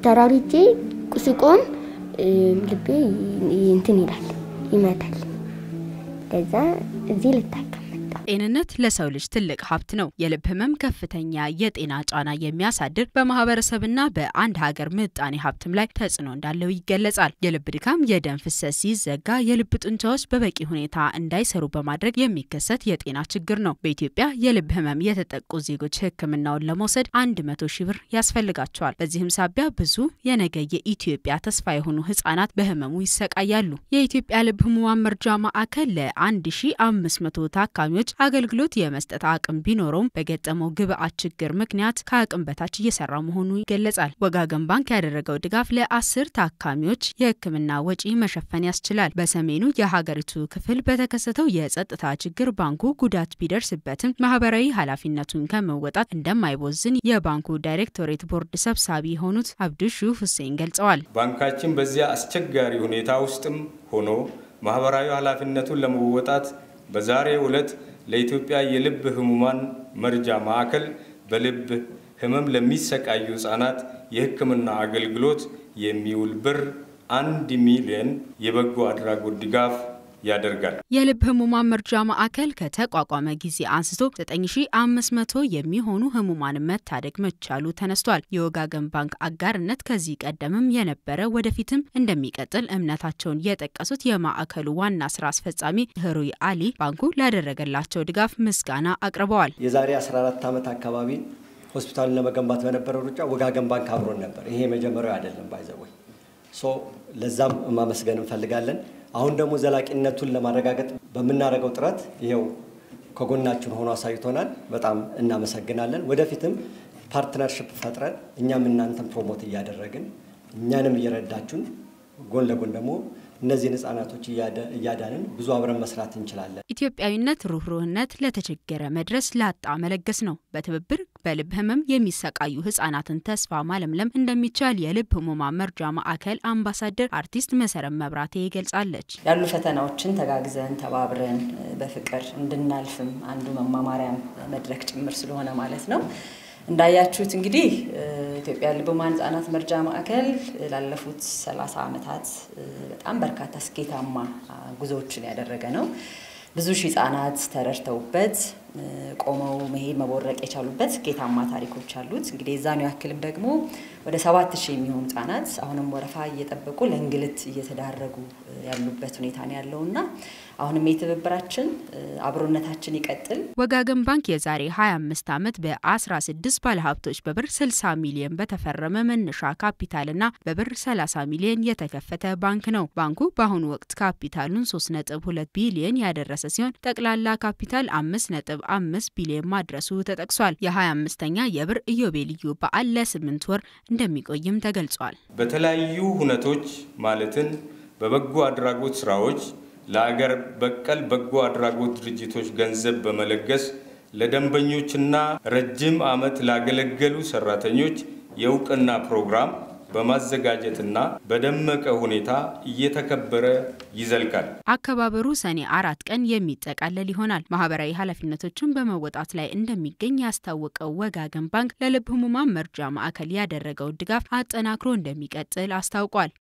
ተራሪቼ ስቆም ልቤ እንትን ይላል ይመታል። ከዛ እዚህ ልታከም ጤንነት ለሰው ልጅ ትልቅ ሀብት ነው። የልብ ህመም ከፍተኛ የጤና ጫና የሚያሳድር በማህበረሰብና በአንድ ሀገር ምጣኔ ሀብትም ላይ ተጽዕኖ እንዳለው ይገለጻል። የልብ ድካም የደም ፍሰት ሲዘጋ የልብ ጡንቻዎች በበቂ ሁኔታ እንዳይሰሩ በማድረግ የሚከሰት የጤና ችግር ነው። በኢትዮጵያ የልብ ህመም የተጠቁ ዜጎች ሕክምናውን ለመውሰድ አንድ መቶ ሺህ ብር ያስፈልጋቸዋል። በዚህም ሳቢያ ብዙ የነገ የኢትዮጵያ ተስፋ የሆኑ ህጻናት በህመሙ ይሰቃያሉ። የኢትዮጵያ ልብ ህሙማን መርጃ ማዕከል ለአንድ ሺ አምስት መቶ ታካሚዎች አገልግሎት የመስጠት አቅም ቢኖረውም በገጠመው ግብአት ችግር ምክንያት ከአቅም በታች እየሰራ መሆኑ ይገለጻል። ወጋገን ባንክ ያደረገው ድጋፍ ለአስር ታካሚዎች የህክምና ወጪ መሸፈን ያስችላል። በሰሜኑ የሀገሪቱ ክፍል በተከሰተው የጸጥታ ችግር ባንኩ ጉዳት ቢደርስበትም ማህበራዊ ኃላፊነቱን ከመወጣት እንደማይቦዝን የባንኩ ዳይሬክቶሬት ቦርድ ሰብሳቢ የሆኑት አብዱሹ ሁሴን ገልጸዋል። ባንካችን በዚያ አስቸጋሪ ሁኔታ ውስጥም ሆኖ ማህበራዊ ኃላፊነቱን ለመወጣት በዛሬው ዕለት ለኢትዮጵያ የልብ ህሙማን መርጃ ማዕከል በልብ ህመም ለሚሰቃዩ ህጻናት የህክምና አገልግሎት የሚውል ብር አንድ ሚሊዮን የበጎ አድራጎት ድጋፍ ያደርጋል። የልብ ህሙማን መርጃ ማዕከል ከተቋቋመ ጊዜ አንስቶ 9500 የሚሆኑ ህሙማን መታደግ መቻሉ ተነስቷል። የወጋገን ባንክ አጋርነት ከዚህ ቀደምም የነበረ ወደፊትም እንደሚቀጥል እምነታቸውን የጠቀሱት የማዕከሉ ዋና ስራ አስፈጻሚ ህሩይ አሊ ባንኩ ላደረገላቸው ድጋፍ ምስጋና አቅርበዋል። የዛሬ 14 ዓመት አካባቢ ሆስፒታሉን ለመገንባት በነበረው ሩጫ ወጋገን ባንክ አብሮን ነበር። ይሄ የመጀመሪያው አይደለም ባይዘወይ ሶ ለዛም ማመስገን እንፈልጋለን። አሁን ደግሞ ዘላቂነቱን ለማረጋገጥ በምናደርገው ጥረት ይኸው ከጎናችን ሆኖ አሳይቶናል። በጣም እናመሰግናለን። ወደፊትም ፓርትነርሽፕ ፈጥረን እኛም እናንተን ፕሮሞት እያደረግን እኛንም እየረዳችሁን ጎን ለጎን ደግሞ እነዚህን ህጻናቶች እያዳንን ብዙ አብረን መስራት እንችላለን። ኢትዮጵያዊነት፣ ሩህሩህነት፣ ለተቸገረ መድረስ፣ ላጣ መለገስ ነው። በትብብር በልብ ህመም የሚሰቃዩ ህጻናትን ተስፋ ማለምለም እንደሚቻል የልብ ህሙማን መርጃ ማዕከል አምባሳደር አርቲስት መሰረት መብራቴ ገልጻለች። ያሉ ፈተናዎችን ተጋግዘን ተባብረን በፍቅር እንድናልፍም አንዱ መማማሪያም መድረክ ጭምር ስለሆነ ማለት ነው። እንዳያችሁት እንግዲህ ኢትዮጵያ ልብ ህሙማን ህጻናት መርጃ ማዕከል ላለፉት 30 ዓመታት በጣም በርካታ ስኬታማ ጉዞዎችን ያደረገ ነው። ብዙ ሺህ ህጻናት ተረድተውበት ቆመው መሄድ መቦረቅ የቻሉበት ስኬታማ ታሪኮች አሉት። እንግዲህ የዛኑ ያክልም ደግሞ ወደ ሰባት ሺህ የሚሆኑ ህጻናት አሁንም ወረፋ እየጠበቁ ለእንግልት እየተዳረጉ ያሉበት ሁኔታ ነው ያለውና አሁንም የትብብራችን አብሮነታችን ይቀጥል። ወጋገን ባንክ የዛሬ 25 ዓመት በ16 ባለሀብቶች በብር 60 ሚሊዮን በተፈረመ መነሻ ካፒታልና በብር 30 ሚሊዮን የተከፈተ ባንክ ነው። ባንኩ በአሁኑ ወቅት ካፒታሉን 3.2 ቢሊዮን ያደረሰ ሲሆን ጠቅላላ ካፒታል 5.5 ቢሊዮን ማድረሱ ተጠቅሷል። የ25ኛ የብር ኢዮቤልዩ በዓል ለስምንት ወር እንደሚቆይም ተገልጿል። በተለያዩ ሁነቶች ማለትም በበጎ አድራጎት ስራዎች ለአገር በቀል በጎ አድራጎት ድርጅቶች ገንዘብ በመለገስ ለደንበኞችና ረጅም ዓመት ላገለገሉ ሰራተኞች የእውቅና ፕሮግራም በማዘጋጀትና በደመቀ ሁኔታ እየተከበረ ይዘልቃል። አከባበሩ ሰኔ አራት ቀን የሚጠቃለል ይሆናል። ማህበራዊ ኃላፊነቶችን በመወጣት ላይ እንደሚገኝ ያስታወቀው ወጋገን ባንክ ለልብ ህሙማን መርጃ ማዕከል ያደረገው ድጋፍ አጠናክሮ እንደሚቀጥል አስታውቋል።